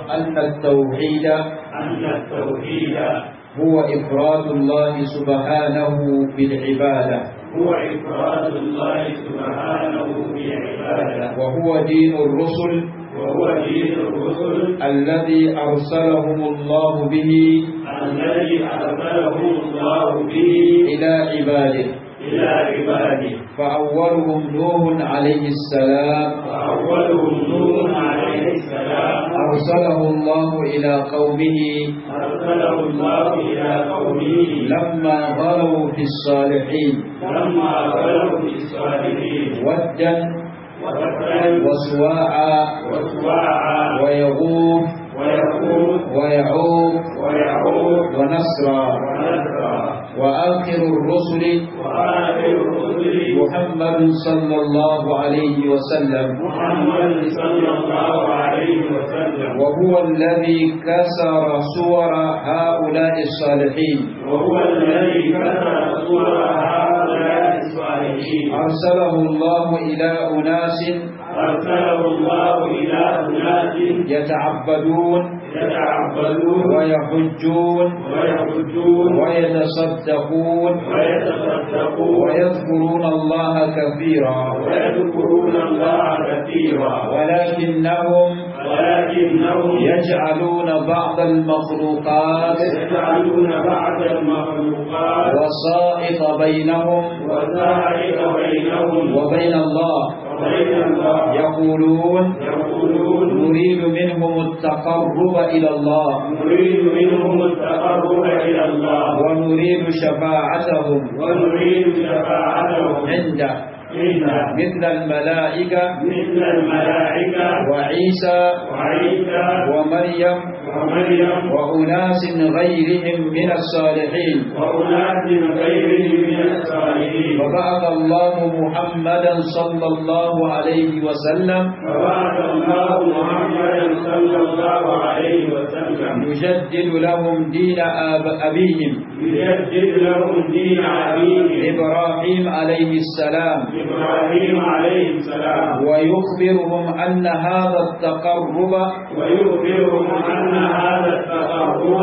أن التوحيد أن التوحيد هو إفراد الله سبحانه بالعبادة هو إفراد الله سبحانه بالعبادة وهو دين الرسل وهو دين الرسل الذي أرسلهم الله به الذي أرسله الله به إلى عباده إلى عباده فأولهم نوح عليه السلام فأولهم نوح عليه السلام أرسله الله إلى قومه أرسله الله إلى قومه لما غلوا في الصالحين لما غلوا في الصالحين ودا وتقرا وسواعا وسواعا ويغوث ويقول ويعوق ويعود ونسرا ونذرا وآخر الرسل وآخر الرسل محمد صلى الله عليه وسلم محمد صلى الله عليه وسلم وهو الذي كسر صور هؤلاء الصالحين وهو الذي كسر صور هؤلاء الصالحين أرسله الله إلى أناس أرسله الله إلى أناس يتعبدون يتعبدون ويحجون ويحجون ويتصدقون ويتصدقون ويذكرون الله كثيرا ويذكرون الله كثيرا ولكنهم ولكنهم يجعلون بعض المخلوقات يجعلون بعض المخلوقات وسائط بينهم وسائر بينهم وبين الله وبين الله يقولون يقولون نريد منهم التقرب إلى الله نريد منهم التقرب إلى الله ونريد شفاعتهم ونريد شفاعتهم عنده منا مثل الملائكة مثل الملائكة وعيسى وعيسى ومريم ومريم وأناس غيرهم من الصالحين وأناس غيرهم من الصالحين وبعث الله محمدا صلى الله عليه وسلم فبعث الله محمدا صلى الله عليه وسلم يجدد لهم دين آب أبيهم يجدد لهم دين أبيهم إبراهيم عليه السلام إبراهيم عليه السلام ويخبرهم أن هذا التقرب ويخبرهم أن هذا التقرب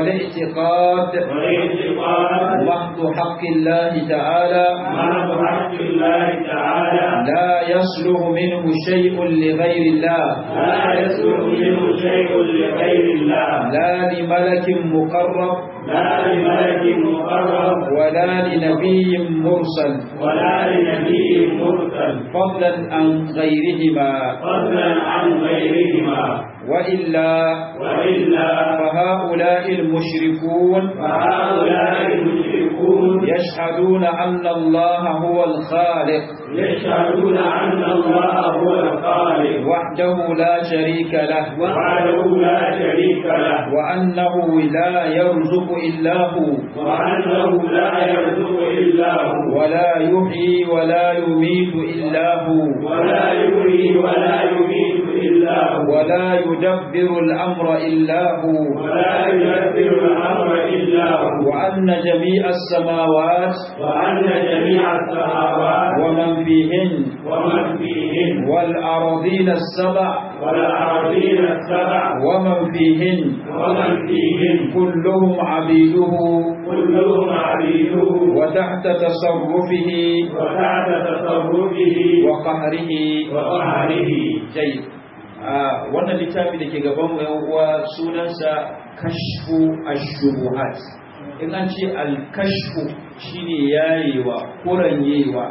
والاعتقاد والاعتقاد محض حق الله تعالى محض حق الله تعالى لا يصلح منه شيء لغير الله لا يصلح منه شيء لغير الله لا لملك مقرب لا لملك مقرب ولا لنبي مرسل ولا لنبي مرسل فضلا عن غيرهما فضلا عن غيرهما وإلا وإلا فهؤلاء المشركون فهؤلاء المشركون يشهدون أن الله هو الخالق يشهدون أن الله هو الخالق وحده لا شريك له وحده لا شريك له وأنه لا يرزق إلا هو وأنه لا يرزق إلا هو ولا يحيي ولا يميت إلا هو ولا يحيي ولا يميت إلا هو ولا يدبر الأمر إلا هو ولا يدبر الأمر إلا هو وأن جميع السماوات وأن جميع السماوات ومن فيهن ومن فيهن والأراضين السبع والأراضين السبع ومن فيهن ومن فيهن كلهم عبيده كلهم عبيده وتحت تصرفه وتحت تصرفه وقهره وقهره جيد آه wannan littafi da ke gaban mu yan uwa sunansa kashfu ash-shubuhat in an ce al-kashfu shine yayewa kuranyewa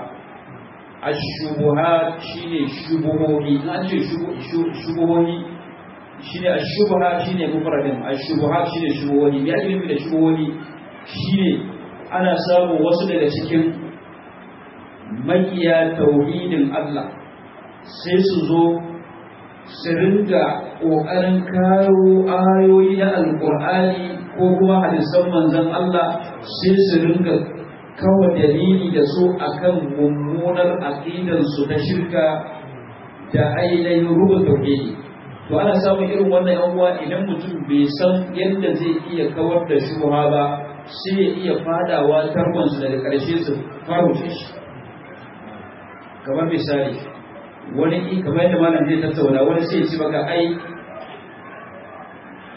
ash-shubuhat shine shubuhohi in an ce shubuhohi shine ash-shubuha shine mufradin ash-shubuhat shine shubuhohi me ake nufi da shubuhohi shine ana samun wasu daga cikin makiya tauhidin Allah sai su zo su ringa ƙoƙarin kawo ayoyi na alƙur'ani ko kuma hadisan manzon Allah sai su ringa kawo dalili da su akan mummunar aƙidarsu ta shirka da ainihin rubu tauhidi to ana samun irin wannan yan uwa idan mutum bai san yadda zai iya kawar da shubha ba sai ya iya fadawa tarkonsu daga ƙarshe su faruce shi kamar misali wani kamar yadda malam zai tattauna wani sai ci baka ai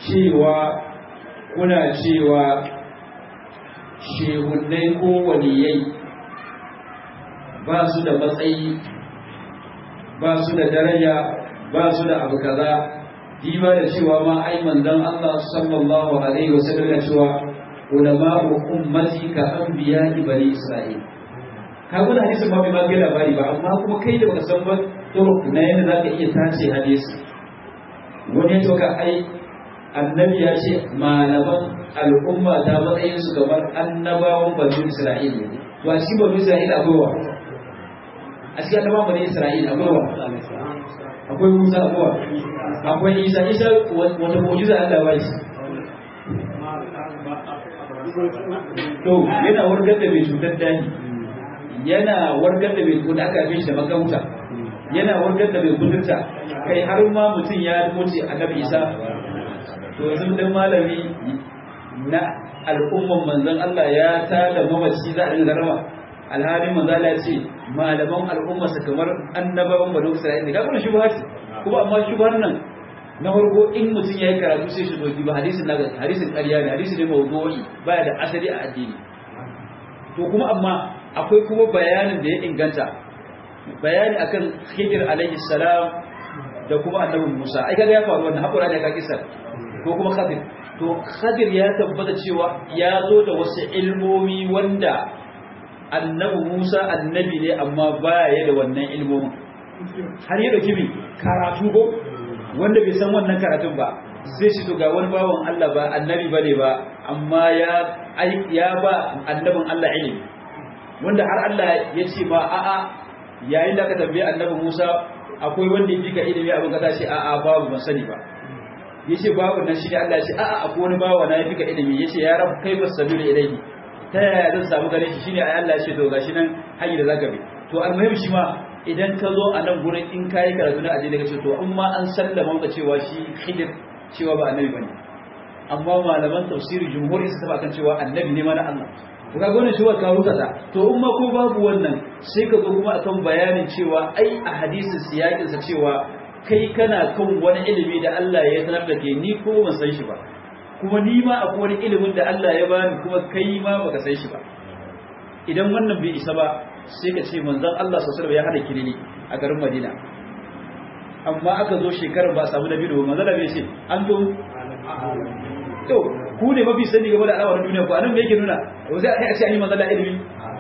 cewa kuna cewa shehunnai ko waliyai ba su da matsayi ba su da daraja ba su da abu kaza diba da cewa ma ai manzon Allah sallallahu alaihi wasallam ya cewa ulama'u ummati ka anbiya bani isra'il ka gudu hadisin ma bai ma kai labari ba amma kuma kai da baka san ba to na yadda zaka iya tace hadisi wani ya ka ai annabi ya ce malaman al'umma ta matsayin su kamar annabawan bani isra'il ne to a cikin bani isra'il akwai wa a cikin annabawan bani isra'il akwai wa akwai musa akwai wa akwai isa isa wata mu'jiza Allah ba shi to yana warkar da mai cutar dani yana warkar da mai kuda aka fi shi da makauta yana warkar da mai kudurta kai har ma mutum ya mutu annabi isa to yanzu dan malami na al'umman manzon Allah ya ta da mamaci za a dinga rama alhalin manzo Allah ya ce malaman al'umma su kamar annabawan banu Isra'ila ga kuma shubha ce kuma amma shubhar nan na farko in mutum ya yi karatu sai shi doki ba hadisin na hadisin ƙarya ne hadisi ne mawdu'i baya da asali a addini to kuma amma akwai kuma bayanin da ya inganta bayani akan Khidir alaihi salam da kuma annabi Musa ai kaga ya faru wannan hakura ne ka kisa ko kuma Khadir to Khadir ya tabbata cewa ya zo da wasu ilmomi wanda annabi Musa annabi ne amma baya da wannan ilmomin har ya dauki bi karatu ko wanda bai san wannan karatun ba sai shi to ga wani bawan Allah ba annabi bane ba amma ya ya ba annabin Allah ilimi wanda har Allah ya ce ba a'a yayin da ka tambaye annabi Musa akwai wanda yake ka ilimi abin kaza ce a'a babu ban sani ba yace babu nan shi ne Allah ya ce a'a akwai wani bawa na yafi ka ilimi yace ya rab kai basabilu ilayhi ta yaya zan samu gare shi shine ai Allah ya ce to gashi nan hanyar da zaka bi to almuhim shi ma idan ka zo a nan gurin in kayi karatu na addini ka ce to in ma an sallama ka cewa shi khidir cewa ba annabi bane amma malaman tafsiri jumhuri su taba kan cewa annabi ne mana Allah to kaga wannan shi ka ruka ta to in ma ko babu wannan sai ka zo kuma akan bayanin cewa ai a hadisin siyakin sa cewa kai kana kan wani ilimi da Allah ya sanar da ke ni ko ban san shi ba kuma ni ma akwai wani ilimin da Allah ya bani kuma kai ma baka san shi ba idan wannan bai isa ba sai ka ce manzon Allah sallallahu alaihi ya hada kirili a garin Madina amma aka zo shekarar ba samu nabi da manzon Allah bai ce an zo to ku ne mafi sani game da al'amuran duniya ko anan me yake nuna ko sai a ce an yi manzon Allah ilimi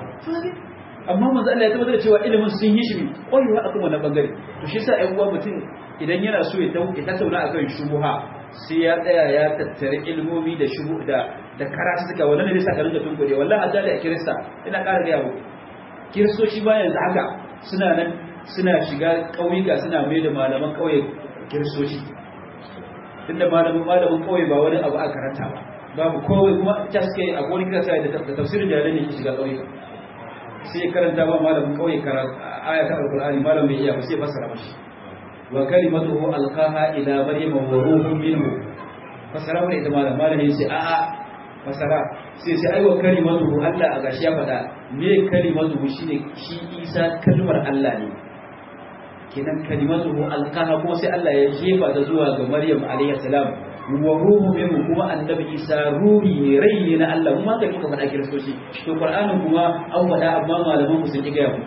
amma manzon Allah ya tabbatar da cewa ilimin sun yi shi koyewa akan wannan bangare to shi yasa ƴan uwa mutum idan yana so ya tattauna akan shubuha sai ya tsaya ya tattare ilmomi da shubu da da karatu suka wannan ne sa ka rinka tunkure wallahi hadda da kirista ina ƙara ga yawo kiristoci ba yanzu haka suna nan suna shiga ƙauyuka suna mai da malaman ƙauye kiristoci tunda malamin malamin ƙauye ba wani abu a karanta ba babu kowai kuma ta suke a wani kirasa da tafsirin jalai ne ke shiga ƙauyuka sai karanta ba malamin ƙauye aya ta alƙur'ani malam bai iya ba sai fassara mashi wa kalimatuhu alqaha ila maryama wa ruhun minhu fassara mana ita malam malamin sai a'a fassara sai sai aiwa kalimatuhu Allah a gashi ya faɗa me kalimatuhu shine shi Isa kalmar Allah ne kenan kalimatuhu alqaha kuma sai Allah ya jefa ta zuwa ga Maryam alayhi salam wa ruhu minhu kuma annabi Isa ruhi ne rai ne na Allah kuma ga kuka faɗa kiristoci to Qur'anin kuma an faɗa amma malaman ku sun ki ga mu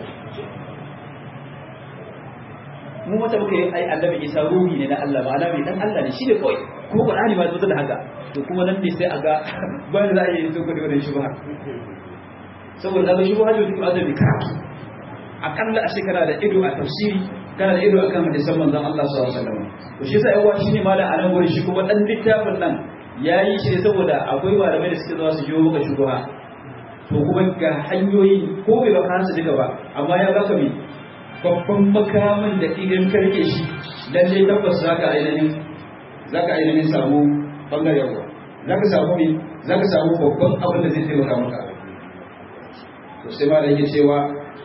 mu mata muka yi ai annabi Isa ruhi ne na Allah ma'ana mai dan Allah ne shi ne kawai kuma Qur'ani ma zo da haka to kuma nan ne sai a ga bayan za a yi sun gudu wannan shubha saboda kaga shubha ne duk azabi karatu akalla a shekara da ido a tafsiri kana da ido akan hadisan manzon Allah sallallahu alaihi wasallam to shi yasa yawa shine malam anan gurin shi kuma dan littafin nan yayi shi ne saboda akwai malamai da suke zuwa su jiwo maka shubha to kuma ga hanyoyi ko bai ba kansu duka ba amma ya baka mai babban makamin da idan karke shi lalle tabbas zaka ainihin zaka ainihin samu bangaren ruwa zaka samu me zaka samu babban abin da zai taimaka maka to sai ma da yake cewa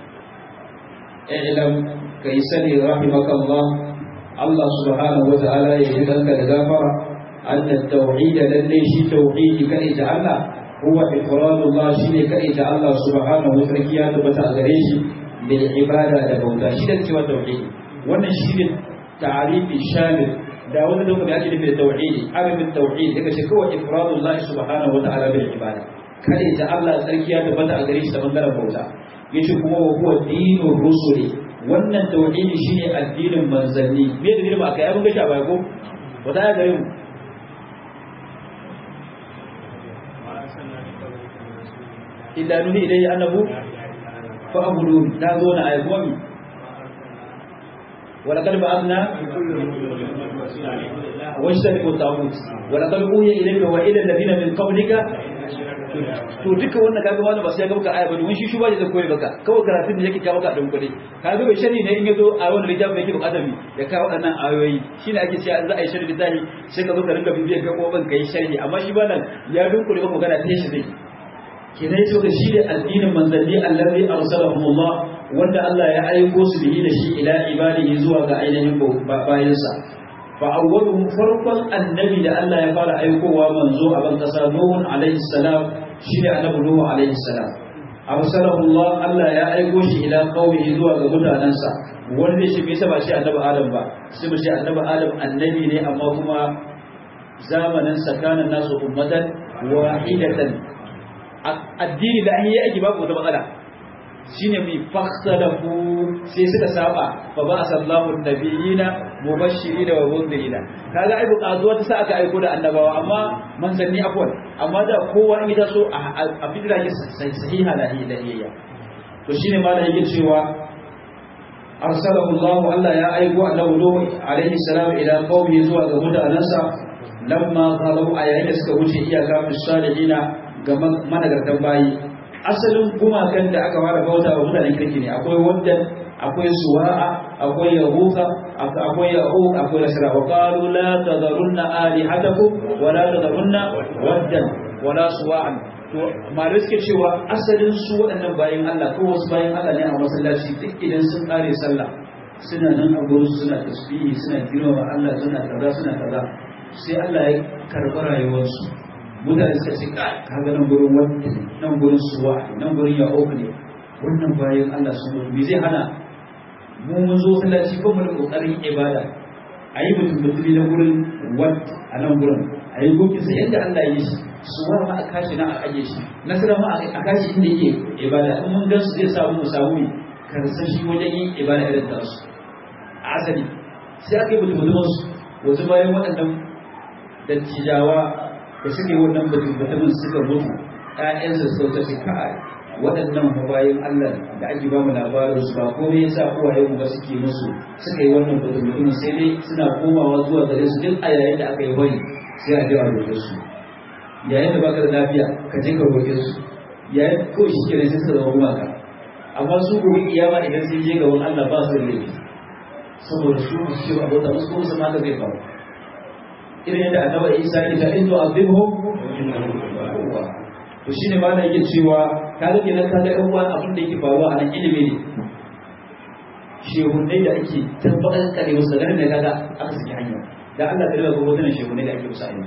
i'lam kai sani rahimakallah Allah subhanahu wa ta'ala ya yi danka da gafara anna tauhid lalle shi tauhidi kai ta Allah huwa ifradullah shine kai ta Allah subhanahu wa ta'ala ya tabbata a gare shi bil ibada da bauta shi da cewa tauhidi wannan shine ta'arifi shamil da wani da kuma ake nufi da tauhidi arabin tauhidi daga ce kawai ifradullah subhanahu wata'ala bil ibada kare ta Allah tsarkiya da bata a gare shi ta bangaren bauta yace kuma wa huwa dinur rusuli wannan tauhidi shine addinin manzanni me da ba kai abin gashi a baya ko wata ya gare mu illa nuhi ilayhi annahu fa abudu da zo na ayyuka ولقد بعثنا واجتنبوا الطاغوت ولقد اوحي اليك والى الذين من قبلك to duka wannan kaga wani ba sai ga maka aya ba domin shi shi ba zai koyi baka kawai karatun da yake kawo maka dan kudi kaga bai shari ne in yazo a wannan littafin yake bukatar mi ya kawo wadannan ayoyi shine ake cewa za a yi shari littafi sai ka zo ka rinka bibiyar ga koban kai sharhi amma shi ba nan ya dunkule maka magana ta shi zai kenan yace ka shi da addinin manzanni allazi arsalahumullah wanda Allah ya aiko su bihi da shi ila ibadihi zuwa ga ainihin bayansa fa awwaluhum farqan annabi da Allah ya fara aikowa manzo a ban kasa Nuh alaihi salam shine annabi Nuh alaihi salam arsalahu Allah Allah ya aiko shi ila qaumihi zuwa ga mutanansa wanda shi bai saba shi annabi Adam ba sai mu ce annabi Adam annabi ne amma kuma zamanin sakanan nasu ummatan wahidatan addini da an yi aiki babu wata matsala shine mai fakhtalafu sai suka saba fa ba sallahu nabiyina mubashirina wa mundirina kaga ai buƙatuwa ta sa aka aiko da annabawa amma manzanni afwan amma da kowa in ya so a fitira ke sahiha la ilahiyya to shine malam yake cewa arsalahu Allah Allah ya aiko annabi Nuh alaihi salam ila qaumi zuwa ga mutanansa lamma qalu ayayin da suka wuce iyaka fi salihina ga managartan bayi asalin gumakan da aka fara bauta wa mutanen kirki ne akwai waddan akwai suwa'a akwai yahuka akwai ya'uq akwai nasra wa qalu la tadharunna alihatakum wa la tadharunna waddan wa la suwa'an to malai suke cewa asalin su waɗannan bayan Allah ko wasu bayan Allah ne a masallaci duk idan sun kare sallah suna nan a gurin suna tasbihi suna girmama Allah suna kaza suna kaza sai Allah ya karɓi rayuwarsu mutane suka ce kaga nan gurin wanda nan gurin suwa nan gurin ya oku ne wannan bayan Allah sun mutu me zai hana mu mun zo sallaci ko mu da kokarin ibada ayi mutum mutumi na gurin wat a nan gurin ayi goki sai yadda Allah ya yi shi suwa ma a kashi na a aje shi nasara ma a kashi inda yake ibada in mun gan su zai samu mu samu ne karsan shi wajen yin ibada irin ta su a asali sai aka yi mutum mutumin su wasu bayan waɗannan dattijawa da suke wannan mutumin suka mutu ƴaƴansa su ta ce kai waɗannan bayan Allah da ake ba mu labarin su ba komai yasa uwaye mu ba suke musu suka yi wannan mutumin sai dai suna komawa zuwa gare su duk a yayin da aka yi bari sai a jawa roƙe su yayin da baka da lafiya ka je ka roƙe su yayin ko shi kenan sai suka zama gumaka amma su gobe kiyama idan sun je gaban Allah ba su da laifi saboda su ba su ce ba bauta musu kuma su ma zai faru irin yadda annabi Isa ya ce in to azibhum to shine ma da yake cewa kaga kenan kaga ɗan uwan abin da yake faruwa a nan ilimi ne shehunai da ake tabbatar kare wasu garin da kaga aka saki hanya da Allah ta riba gobe tana shehunai da ake musu ayyuka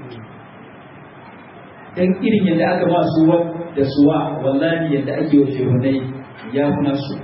dan irin yadda aka ba su da suwa wallahi yadda ake wa shehunai ya kuna su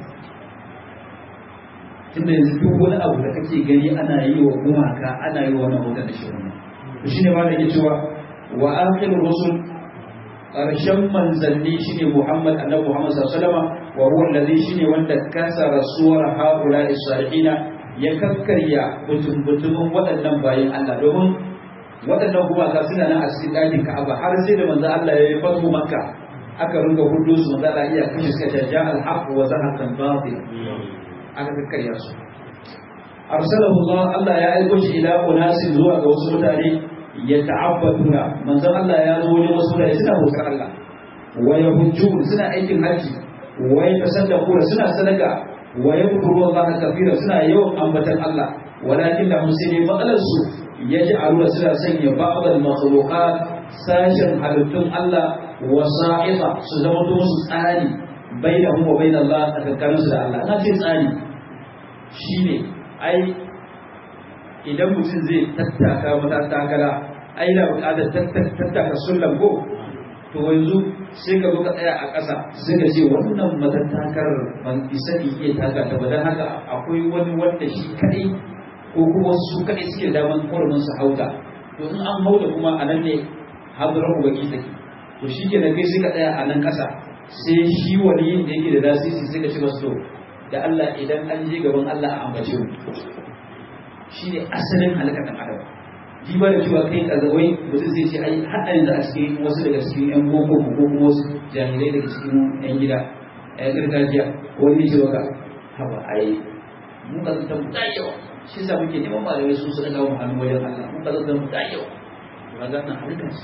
tunda yanzu duk wani abu da kake gani ana yi wa gumaka ana yi wa wannan hoton da shehunai to shine ma da yake cewa wa akhirur rusul ƙarshen manzanni shine Muhammad annabi Muhammad sallallahu alaihi wasallam wa huwa alladhi shine wanda kasara suwar haula salihina ya kakkarya butun-butumin waɗannan bayan Allah domin waɗannan gumaka suna nan a cikin ɗakin Ka'aba har sai da manzo Allah ya yi fatu Makka aka ringa hudu su manzo Allah iya kashe suka jaja al-haq wa zahaqa al-batil aka kakkarya su arsalahu Allah Allah ya aiko shi ila unasin zuwa ga wasu mutane ya ta'abbaduna manzon Allah ya zo wajen wasu da suna bautar Allah wa yahujjun suna aikin haji wa yatasaddaquna suna sadaka wa yadhkuru Allah kafira suna yawan ambatan Allah walakin da musulmi matsalar su yaj'aluna suna sanya ba'd al-makhluqat sashin halittun Allah wasa'ita su zama to musu tsari bainahum wa bain Allah tsakaninsu da Allah na ce tsari shine ai idan mutum zai tattaka matattakala ai da bukatar tattaka sullan ko to yanzu sai ka zo ka tsaya a ƙasa sai ka ce wannan matattakar ban isa in iya taka ta ba don haka akwai wani wanda shi kadai ko kuma su kaɗai suke da daman hurumin su hauta to in an hauta kuma a nan ne hadarar baki take to shi ke kai sai ka tsaya a nan ƙasa sai shi waliyin da yake da lasisi sai ka ci masu to da Allah idan an je gaban Allah a ambace mu shi ne asalin halakar ɗan adam ji ba da cewa kai kazawai mutum zai ce ai har a yanzu a cikin wasu daga cikin yan boko ko kuma wasu jahilai daga cikin yan gida yan gargajiya wani ce baka haba ai mun ka zanta mu da yawa shi sa muke neman malamai su su daga mu hannu wajen Allah mun ka zanta mu da yawa ba za ta halaka shi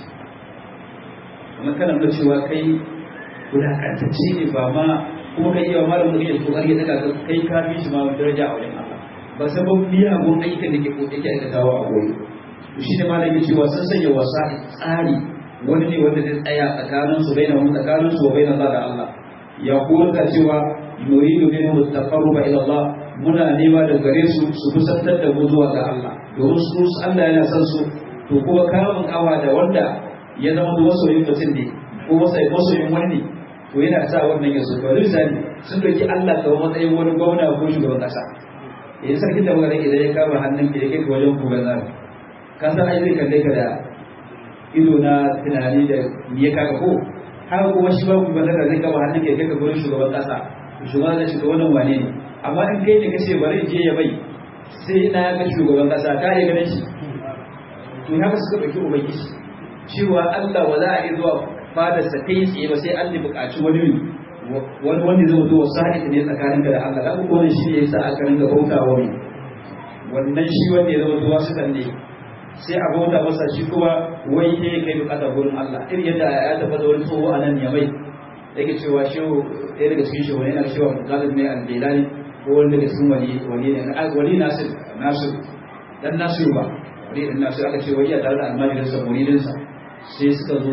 kuma kana nuna cewa kai wulakantacce ne ba ma kuma kai yawa malamin da kake kokari ya daga kai ka fi shi ma daraja a wajen Allah ba sabon miyagun aikin da ke ko yake aikatawa a goyi to shi ne malam ya cewa sun sanya wasa tsari wani ne wanda zai tsaya tsakanin su baina mu tsakanin su wa baina Allah da Allah ya kuma cewa nuridu minhu taqarruba ila Allah muna nema da gare su su kusantar da mu zuwa ga Allah domin su Allah yana son su to kuma kamun kawa da wanda ya zama da masoyin mutum ne ko masoyin wani ne to yana sa wannan ya so to misali sun doki Allah kamar matsayin wani gwamna ko shugaban kasa yanzu sarkin da magana idan ya kama hannun ki ya kai ka wajen gubernar ka san ai zai kalle ka da ido na tunani da me ya kaga ko haka kuma shi ba gubernar da zai kama hannun ki ya kai ka gurin shugaban kasa shugaban da shugaban wane ne amma in kai ne kace bari je ya bai sai na ga shugaban kasa ka yi ganin shi to haka suka dauki ubangiji cewa Allah wa za a yi zuwa fadarsa kai tsaye ba sai an buƙaci wani wani wanda zai zo sa'id ne tsakanin ka da Allah dan ko ne shi ne yasa aka ringa bauta wa mai wannan shi wanda ya zama zuwa su ne sai a bauta masa shi kuma wai ne kai bukata gurin Allah irin yadda ya tabbata wani tsoho a nan ya mai yake cewa shehu ɗaya daga cikin shehu yana cewa galib ne al-bilani ko wani daga cikin wali wali ne wali nasir nasir dan nasir ba wali dan nasir aka ce wai ya tare da almajirinsa muridinsa sai suka zo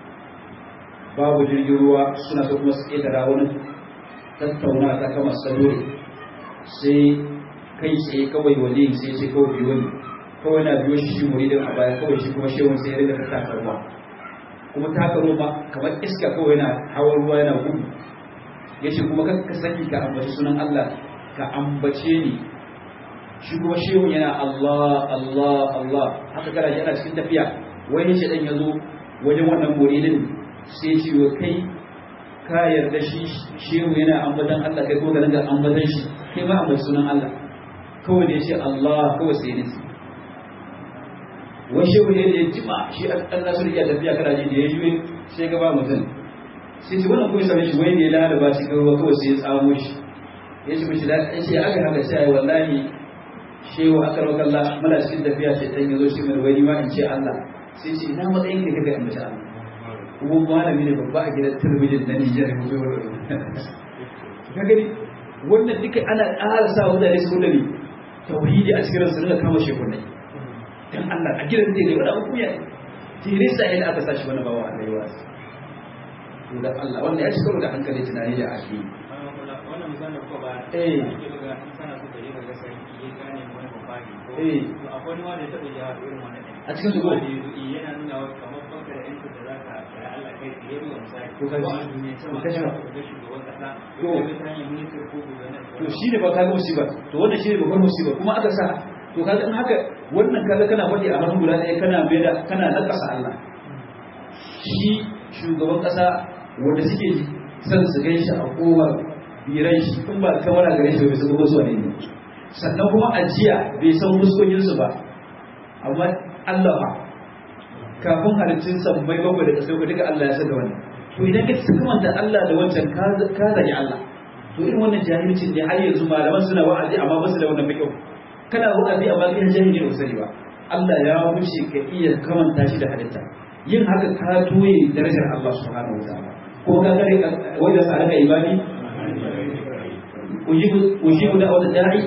babu jirgin ruwa suna so kuma su ƙetara wani tattauna ta kama sadore sai kai tsaye kawai wali sai ce kawai biyo ne kawai na biyo shi shi muridin a baya kawai shi kuma shehun sai ya riga ta taka ruwa kuma taka ruwa ma kamar iska kawai yana hawan ruwa yana gudu ya ce kuma ka saki ka ambaci sunan Allah ka ambace ni shi kuma shehun yana Allah Allah Allah haka kana yana cikin tafiya wani shi dan ya zo wajen wannan muridin sai ce wa kai ka yarda shi shehu yana ambatan Allah kai ko ga ringa ambatan shi kai ma ambaci sunan Allah kawai da ya ce Allah kawai sai nisi wani shehu ne da ya jima shi an nasu iya tafiya kana ji da ya juye sai gaba mutum sai ce wannan kuma same shi wai ne ya lalaba shi kawai kawai sai ya tsamo shi ya ce mishi da ya ce aka haka sai wallahi shehu aka rawakalla muna cikin tafiya ce dan ya zo shi mai wani ma in ce Allah sai ce ina matsayin ka kaga in mace Allah kuma malami ne babba a gidan talabijin na Nijar ya mutu ka gani wannan duka ana ƙara sa mutane su da ne tauhidi a cikin su rinka kama shekunai dan Allah a gidan zai ne wani abu kuya tire sa yadda aka sashi wani bawa Allah ya wasu to da Allah wannan ya ci karo da hankali tunani da ake wannan misalin ko ba Eh. ake buga in kana so ka je ka ga sarki ya gane wani babba ne ko Eh. to akwai wani wanda ya taɓa jawa irin wannan ɗin A cikin su ko? Wanda ya zo, eh, yana nuna wa kamar banka da yancin da za ka kira Allah kai tsaye buga misali To ka ji. a duniya To sama ka ji ba. ka ga shugaban kasa To. ko ka ta hanyar minister ko gubernar to shi ne ba ka ga musiba to wannan shi ne babbar musiba kuma aka sa to kaga in haka wannan kaga kana faɗi a hannun guda ɗaya kana mai da kana nakasa Allah shi shugaban ƙasa wanda suke son su gan shi a kowar biran shi in ba kamar a gare shi bai san kuma zuwa ne ne sannan kuma ajiya bai san fuskokinsu ba amma Allah ba kafin halittun sammai bakwai da ƙasai ba duka Allah ya san da wannan to idan ka kamanta Allah da wancan ka ka zagi Allah to irin wannan jahilcin ne har yanzu malaman suna wa'azi amma ba su da wannan fiqh kana wa'azi amma kai jahili ne usari ba Allah ya wuce ka iya kamanta shi da halitta yin haka ka toye darajar Allah subhanahu wa ta'ala ko ka gare wanda sa ka ibadi ujibu ujibu da wata da'i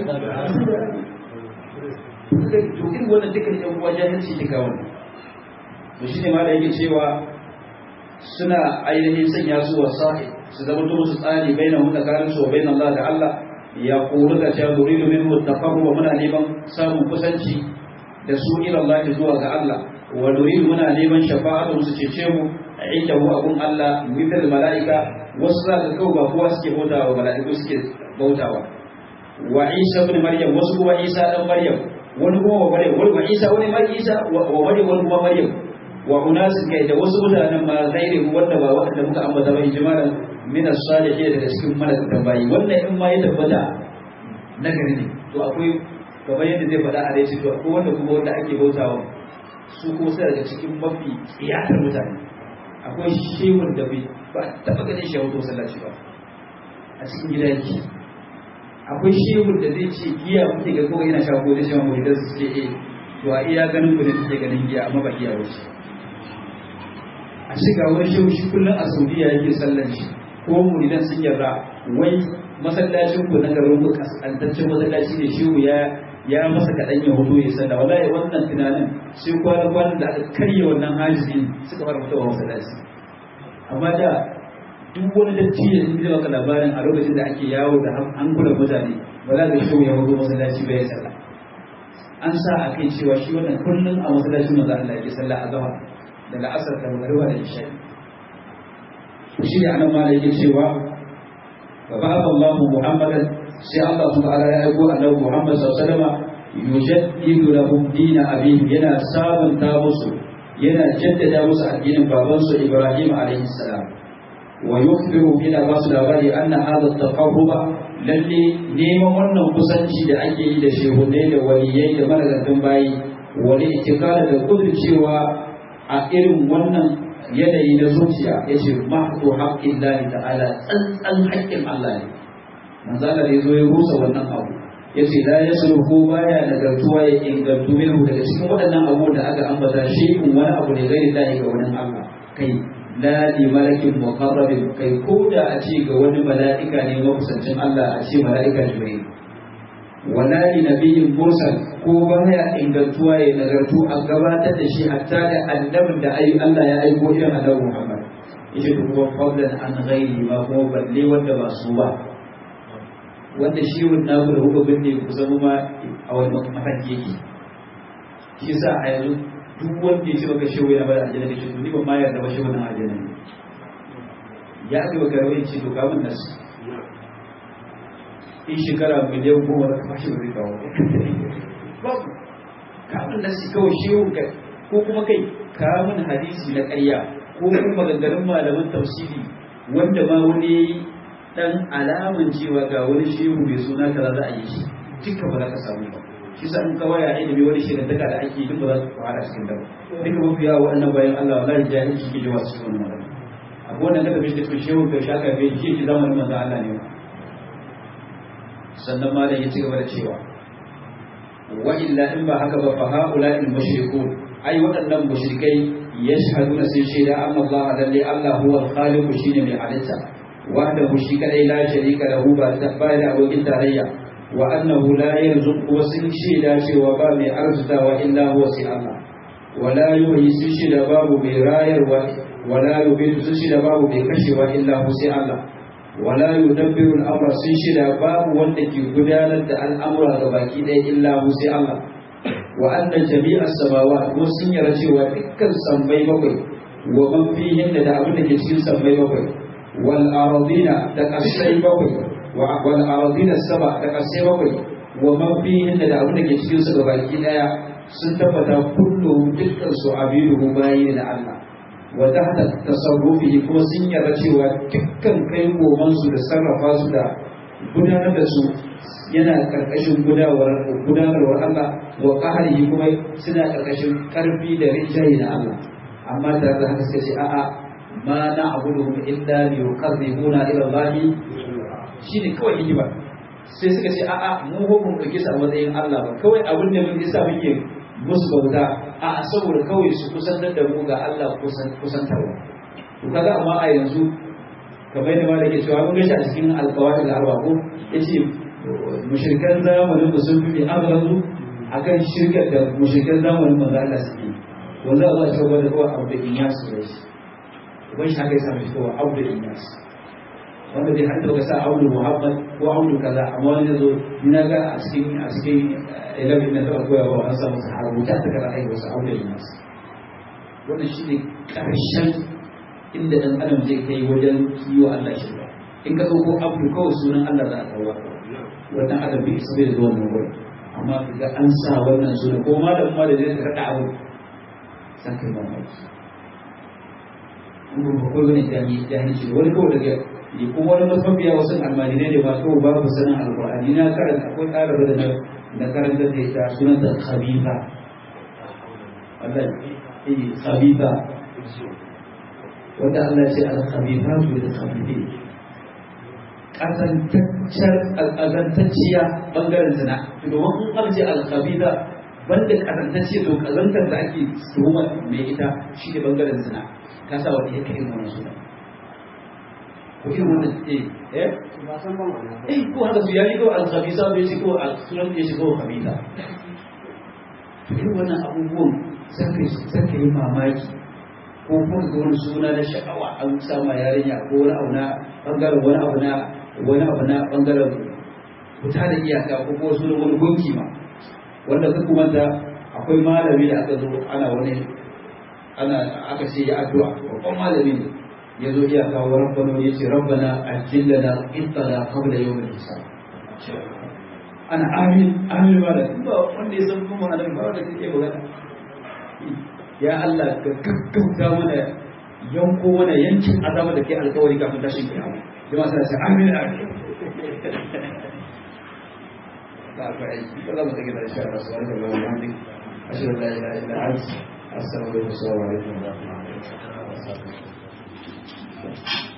to irin wannan dukkan yan uwa jahilci ne ga wannan to shine ma da yake cewa suna ainihin sanya su wasa'i su zama to musu tsari baina hu tsakanin su wa baina Allah da Allah ya kuru da cewa nuridu minhu taqarruba muna neman samun kusanci da su ila Allah zuwa ga Allah wa nuridu muna neman shafa'atu su cece mu inda hu abun Allah mithal malaika wasu za ka kawo ba kowa suke bautawa mala'iku suke bautawa wa Isa ibn Maryam wasu kuma Isa dan Maryam wani kuma wa maryam wani ma isa wani ma isa wa maryam wani kuma maryam wa unasin kai da wasu mutanen ma ghairi wanda ba wanda muka ambata ba ijmalan min as-salihin daga cikin malaka bayi wannan in ma ya tabbata nagari ne to akwai kamar yadda zai faɗa a rai to akwai wanda kuma wanda ake bautawa su kuma sai daga cikin mafi tsiyatar mutane akwai shehun da bai ba taɓa ganin shi a wato sallaci ba a cikin gida yake akwai shehun da zai ce giya kuke ga kawai yana shago da shan muridar su ce eh to a iya ganin ku ne kuke ganin giya amma ba giya wuce a shiga wani shehu shi kullum a saudiya yake sallan shi ko muridan sun yarda wai masallacin ku na garin ku kasantaccen masallaci ne shehu ya ya masa kaɗan ya hudu ya sanda wallahi wannan tunanin sai kwana kwanan da aka karya wannan hajizi suka fara fitowa masallaci amma da duk wani datti da sun zai maka labarin a lokacin da ake yawo da hankulan mutane ba za ka shi ya hudu masallaci bai sallah an sa a kai cewa shi wannan kullum a masallacin manzo Allah yake sallah a gaba daga asar da magariba da isha shi ne anan ma yake cewa wa ba'atha Allahu Muhammadan sai Allah ta'ala ya aiko annabi Muhammad sallallahu alaihi wasallam yujaddidu lahum din abihim yana sabunta musu yana jaddada musu addinin babansu Ibrahim alaihi salam wa yukhbiru bina basu labari anna hadha at-taqarruba lalle neman wannan kusanci da ake yi da shehunai da waliyai da malagantan bayi wani itikada da cewa a irin wannan yanayi na zuciya yace mahdu haqqillahi ta'ala tsantsan haƙƙin Allah ne manzala da ya zo ya rusa wannan abu ya ce la ya ko baya nagartuwa ya ingantu minhu daga cikin waɗannan abu da aka ambata shi in wani abu ne gairi lahi ga wani Allah kai la li malakin muqarrabin kai ko da a ce ga wani mala'ika ne makusancin Allah a ce mala'ika jibril wala li nabiyyin mursal ko baya ingantuwa ya nagartu a gabatar da shi hatta da annabin da ayi Allah ya aiko irin annabi Muhammad yace to kuma fadlan an ghairi ma kuma balle wanda ba su ba wanda shi wannan da kuka binne ku zama ma a wani mafarki yake shi sa a yanzu duk wanda ya ce baka shehu ya bada aljanna kace to ni ban ma yarda ba shehu nan aljanna ne ya aka baka rawai ce to kamun nasu in shekara miliyan goma da kuma shi ba zai kawo babu kamun nasu kawai shehu ka ko kuma kai kamun hadisi na ƙarya ko kuma maganganun malaman tafsiri wanda ma wani dan alaman cewa ga wani shehu mai suna kaza za a yi shi duka ba za ka samu ba shi sa in kawai a ilimi wani shirantaka da ake duk ba za su fara cikin dawo duka mafi yawa waɗannan bayan Allah wallahi jahilci ke jawa cikin wannan magana akwai wannan kada bai tafi shehu ka shaka bai shi ke zamanin manzo Allah ne sannan malam ya ci gaba da cewa wa illa in ba haka ba fa haula al mushrikun ai waɗannan mushrikai yashhaduna sai shaida amma Allah lalle Allah huwa al-khaliq shine mai halitta وحده شي كدai لا شريك له ba ba da abokin tarayya wa annahu la yarzuqu wa sun shaida cewa ba mai arzutawa illa huwa sai Allah wa la yuhyi sun shaida babu mai rayarwa wa la yubitu sun shaida babu mai kashewa illa hu sai Allah wa la yudabbiru al-amra sun shaida babu wanda ke gudanar da al'amura ga baki ɗaya illa hu sai Allah wa anna jami'a samawat ko sun yara cewa dukkan sammai bakwai wa man fihin da abin da ke cikin sammai bakwai والأراضين تكسي بوي والأراضين السبع تكسي بوي ومن فيهن da abin da ke cikin su gabaki daya sun tabbata kullu dukkan su abiduhu bayi da Allah wa tahta tasarrufihi kuma sun yarda cewa dukkan kai goman su da sarrafa su da gudanar da su yana karkashin gudawar gudanarwar Allah wa qahrihi kuma suna karkashin karfi da rinjaye na Allah amma tare da haka sai ce a'a ma na abuduhum illa li yuqarribuna ila Allah shine kawai hikima sai suka ce a'a mu ko mun dauke su a matsayin Allah ba kawai abin da mun isa muke musu bauta a'a saboda kawai su kusantar da mu ga Allah kusan kusantarwa to kaga amma a yanzu kamar yadda malaka ke cewa mun gashi a cikin alqawaid al-arba ko yace mushrikan zamanin da sun fi abrazu akan shirkar da mushrikan zamanin manzo Allah suke wanda Allah ya tabbata da kawai abu da in ya su da shi wani shi haka ya sami kowa audu inyas wanda bai hanta ka sa audu muhammad ko audu kaza amma wani zo na ga a cikin a cikin ilimin na taɓa koyawa an samu su haruta ta kaza aiki wasu audu inyas wannan shi ne ƙarshen inda ɗan adam zai kai wajen kiwo Allah shi ba in ka ɗauko abu kawai sunan Allah za a kawo wannan adam bai isa bai zuwa nan wurin amma ka ga an sa wannan suna ko malamin ma da zai ka raɗa abu san kai mamaki kuma ba kawai wani jahilci wani kawai daga ne kuma wani mafiya wasu almajirai ne ba kawai babu sanin alkur'ani na karanta akwai ɗaliba da na karanta da ita sunan da khabitha Allah eh khabitha wanda Allah ya ce al-khabithatu lil khabithin kazantacciyar kazantacciya bangaren zina domin in aka ce al-khabitha banda kazantacciya to kazantar da ake tuhuma mai ita shi ne bangaren zina ka sa wani ya kai wannan suna ko irin wannan eh eh ba san ban wannan eh ko haka su yayi ko al-khabisa bai shi ko al-sunan ya shi ko khabisa to irin wannan abubuwan sai kai sai kai mamaki ko kuma ga wani suna na sha'awa an sama yarinya ko wani abu na bangaren wani abu na wani abu na bangaren fita da iyaka ko kuma sunan wani gunki ma wanda ka kuma da akwai malami da aka zo ana wani ana aka ce ya addu'a babban malami ne ya zo iya kawo rabbana ya ce rabbana ajillana ittala qabla yawm al-hisab ana amin amin ba da ba wanda ya san kuma annabi ba da kake magana ya Allah ka gaggauta mana yanko mana yankin azaba da ke alkawari kafin tashin kiyama jama'a sai sai amin amin ba ka aiki ba za mu take da shi a rasuwar da Allah wa hamdik ashhadu an la ilaha illa anta astaghfiruka wa atubu ilaik